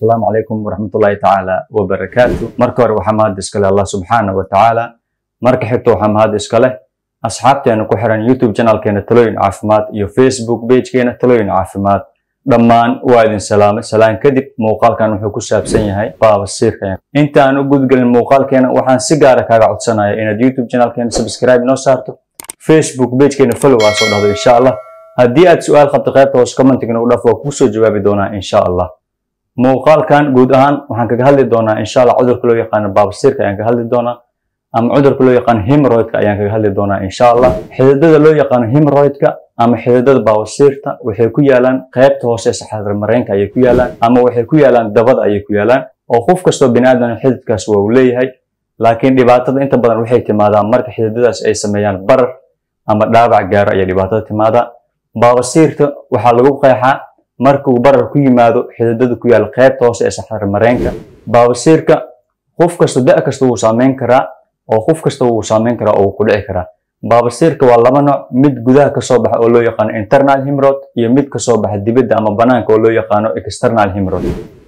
asalaamu calaykum waraxmatullaahi tacaala wabarakaatu marka hore waxaa mahad iskale allah subxaana wa tacaala marka xigta waxaa mahad iskale asxaabteena ku xiran youtube channelkeena talooyin caafimaad iyo facebook pagekeena talooyin caafimaad dhammaan waa idin salaamay salaan kadib muuqaalkan wuxuu ku saabsan yahay baabasiirka inta aan u gudgelin muuqaalkeena waxaan si gaara kaaga codsanaya inaad youtube channelkeena subscribe noo saarto facebook pagekeena follow aa soo dhahdo insha allah haddii aad su-aal qabto qaybta hoos commentigna u dhaf waa kuu soo jawaabi doonaa insha allah muuqaalkan guud ahaan waxaan kaga hadli doonaa insha allah cudurka loo yaqaano baabasiirka ayaan kaga hadli doonaa ama cudurka loo yaqaano hemoroidka ayaan kaga hadli doonaa insha allah xididada loo yaqaano hemoroidka ama xididada baabasiirta waxay ku yaalaan qaybta hoose ee saxaadar mareenka ayay ku yaalaan ama waxay ku yaalaan dabada ayay ku yaalaan oo qof kastoo biniaadan xididkaas waa uu leeyahay laakiin dhibaatada inta badan waxay timaadaa marka xididadaas ay sameeyaan barar ama dhaabac gaaro ayay dhibaatada timaadaa baabasiirta waxaa lagu qeexaa markuu barar ku yimaado xididada ku yaal qaybta hoose ee saxaadar mareenka baabasiirka qof kasta da kasta wuu saameyn karaa oo qof kasta wuu saameyn karaa oo wuu ku dhici karaa baabasiirka waa laba nooc mid gudaha kasoo baxa oo loo yaqaano internal hemorrhoid iyo mid kasoo baxa dibadda ama banaanka oo loo yaqaano external hemorrhoid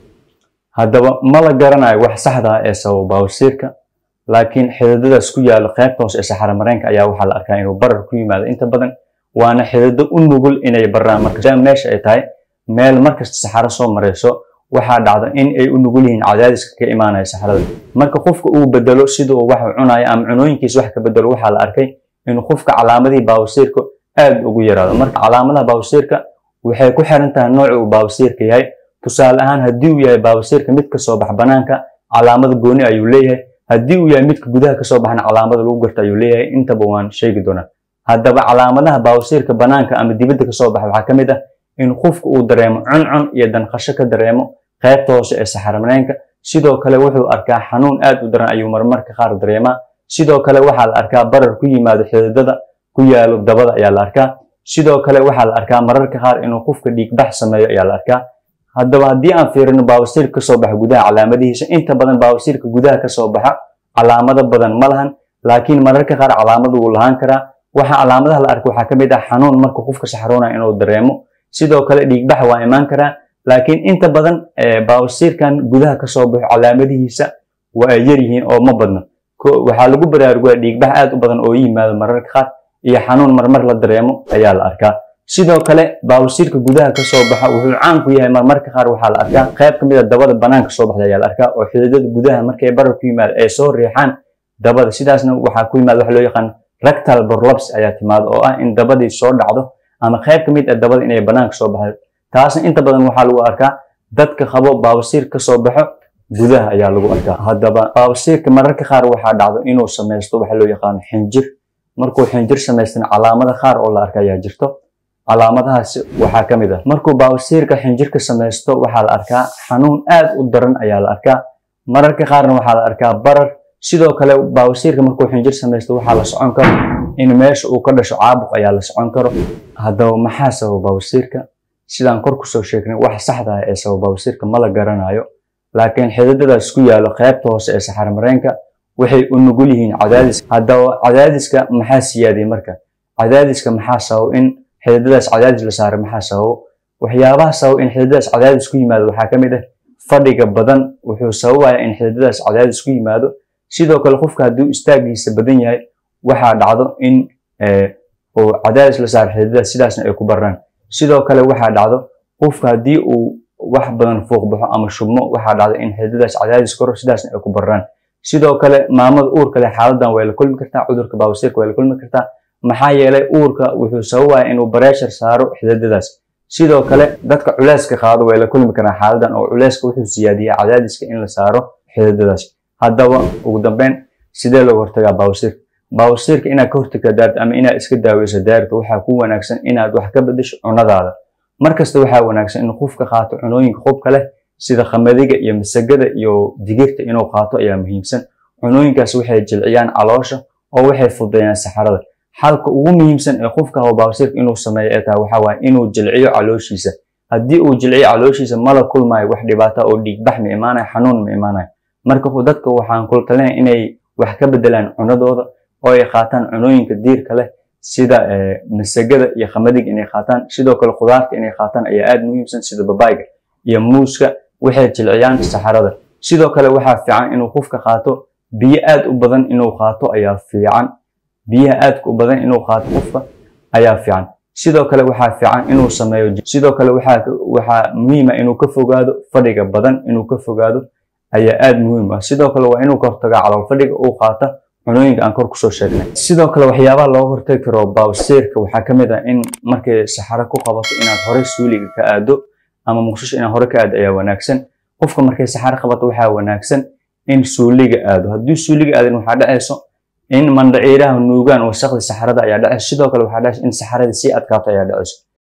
haddaba ma la garanayo wax saxda ah ee sababa baabasiirka laakiin xididadaas ku yaalo qaybta hoose ee saxara mareenka ayaa waxaa la arkaa inuu barar ku yimaado inta badan waana xidido u nugul inay baraan marka meesha ay tahay meel markasta saxaro soo marayso waxaa dhacda in ay u nugul yihiin cadaadiska ka imaanaya saxarada marka qofka uu bedelo sida uu wax cunayo ama cunooyinkiisa wax ka bedelo waxaa la arkay inuu qofka calaamadihii baabasiirka aad ugu yaraado marka calaamadaha baabasiirka waxay ku xiran tahay nooca uu baabasiirka yahay tusaale ahaan haddii uu yahay baabasiirka mid kasoo bax banaanka calaamada gooni ayuu leeyahay haddii uu yahay midka gudaha kasoo baxna calaamada lagu garto ayuu leeyahay intaba waan sheegi doonaa haddaba calaamadaha baabasiirka banaanka ama dibadda kasoo baxa waxaa ka mid ah in qofka uu dareemo cuncun iyo danqasho ka dareemo qaybta hoose ee saxaramareenka sidoo kale wuxuu arkaa xanuun aad u daran ayuu marmarka qaar dareemaa sidoo kale waxaa la arkaa barar ku yimaado xididada ku yaalo dabada ayaa la arkaa sidoo kale waxaa la arkaa mararka qaar inuu qofka dhiigbax sameeyo ayaa la arkaa haddaba haddii aan fiirino baabasiirka kasoo baxa gudaha calaamadihiisa inta badan baabasiirka gudaha kasoo baxa calaamado badan ma lahan laakiin mararka qaar calaamadu wuu lahaan karaa waxa calaamadaha la arka waxaa ka mid ah xanuun marka qofka saxroonaya inuu dareemo sidoo kale dhiigbax waa imaan karaa laakiin inta badan baabasiirkan gudaha kasoo baxo calaamadihiisa waa ay yar yihiin oo ma badno waxaa lagu baraarugaa dhiigbax aad u badan oo yimaado mararka qaar iyo xanuun marmar la dareemo ayaa la arkaa sidoo kale baabasiirka gudaha kasoo baxa wuxuu caan ku yahay marmarka qaar waxaa la arkaa qayb ka mid a dabada banaanka soo baxda ayaa la arkaa oo xididada gudaha markay barar ku yimaado ay soo riixaan dabada sidaasna waxaa ku yimaada waxa loo yaqaan rectal borlops ayaa timaado oo ah in dabadii soo dhacdo ama qayb ka mid ah dabada inay banaanka soo baxdo taasna inta badan waxaa lagu arkaa dadka qabo baabasiir kasoo baxo gudaha ayaa lagu arkaa haddaba baabasiirka mararka qaar waxaa dhacdo inuu samaysto waxa loo yaqaano xinjir markuu xinjir samaystana calaamada qaar oo la arka ayaa jirto calaamadahaasi waxaa ka mid ah markuu baabasiirka xinjirka samaysto waxaa la arkaa xanuun aad u daran ayaa la arkaa mararka qaarna waxaa la arkaa barar sidoo kale baabasiirka markuu xinjir samaysto waxaa la socon karo in meesha uu ka dhasho caabuq ayaa la socon karo haddaba maxaa sababa baabasiirka sidaan kor kusoo sheegnay wax saxda ah ee sababa baabasiirka ma la garanayo laakiin xididadaas ku yaalo qaybta hoose ee saxarmareenka waxay u nugul yihiin cadaadis haddaba cadaadiska maxaa siyaadiyey marka cadaadiska maxaa sababo in xididadaas cadaadis la saaro maxaa sababo waxyaabaha sababa in xididadaas cadaadis ku yimaado waxaa ka mid ah fadhiga badan wuxuu sababaya in xididadaas cadaadis ku yimaado sidoo kale qofka hadduu istaagiisa badan yahay waxaa dhacdo in uu cadaadis la saaro xididadaas sidaasna ay ku baraan sidoo kale waxaa dhacdo qofka haddii uu wax badan fuuq baxo ama shubmo waxaa dhacdo in xididadaas cadaadis koro sidaasna ay ku baraan sidoo kale maamada uurka leh xaaladan way la kulmi kartaa cudurka baabasiirka way la kulmi kartaa maxaa yeelay uurka wuxuu sababaya inuu bareeshar saaro xididadaas sidoo kale dadka culeyska qaado way la kulmi karaan xaaladan oo culeyska wuxuu siyaadiyaa cadaadiska in la saaro xididadaas haddaba ugu dambeyn sidee looga hortagaa baabasiirka baabasiirka inaad ka hortagta daarta ama inaad iska daaweyso daarta waxaa ku wanaagsan inaad wax ka bedesho cunadaada markasta waxaa wanaagsan in qofka qaato cunooyinka qubka leh sida khamadiga iyo masagada iyo digirta inuu qaato ayaa muhiimsan cunooyinkaas waxay jilciyaan caloosha oo waxay fududeeyaan saxarada xalka ugu muhiimsan ee qofka qabo baabasiirka inuu sameeyo ee tahay waxaa waaye inuu jilciyo calooshiisa haddii uu jilciyo calooshiisa mala kulmaayo wax dhibaata oo dhiigbax ma imaanayo xanuun ma imaanayo marka dadka waxaan kula talinaya inay wax ka bedelaan cunadooda oo ay qaataan cunooyinka diirka leh sida masagada iyo khamadiga inay qaataan sidoo kale khudaarta inay qaataan ayaa aad muhiimsan sida babayga iyo muuska waxay jilciyaan saxarada sidoo kale waxaa fiican inuu qofka qaato biyo aad u badan inuu qaato ayaa fiican biyaha aadka u badan inuu qaato qofka ayaa fiican sidoo kale waxaa fiican inuu sameeyo sidoo kale waxaa waxaa muhiim ah inuu ka fogaado fadhiga badan inuu ka fogaado ayaa aad muhiim ah sidoo kale waa inuu ka hortagaa calool fadhiga uu qaata cunooyinka aan kor kusoo sheegnay sidoo kale waxyaabaha looga hortagi karo baawseerka waxaa ka mid ah in markay saxaro ku qabato inaad horey suuliga ka aado ama muqdisho inaad hore ka aado ayaa wanaagsan qofka markay saxaro qabato waxaa wanaagsan in suuliga aado haddii suuliga aadin waxaa dhacayso in mandhaciiraha nuugaan wasaqda saxarada ayaa dhacayso sidoo kale waxaa dhacayso in saxarada sii adkaato ayaa dhacayso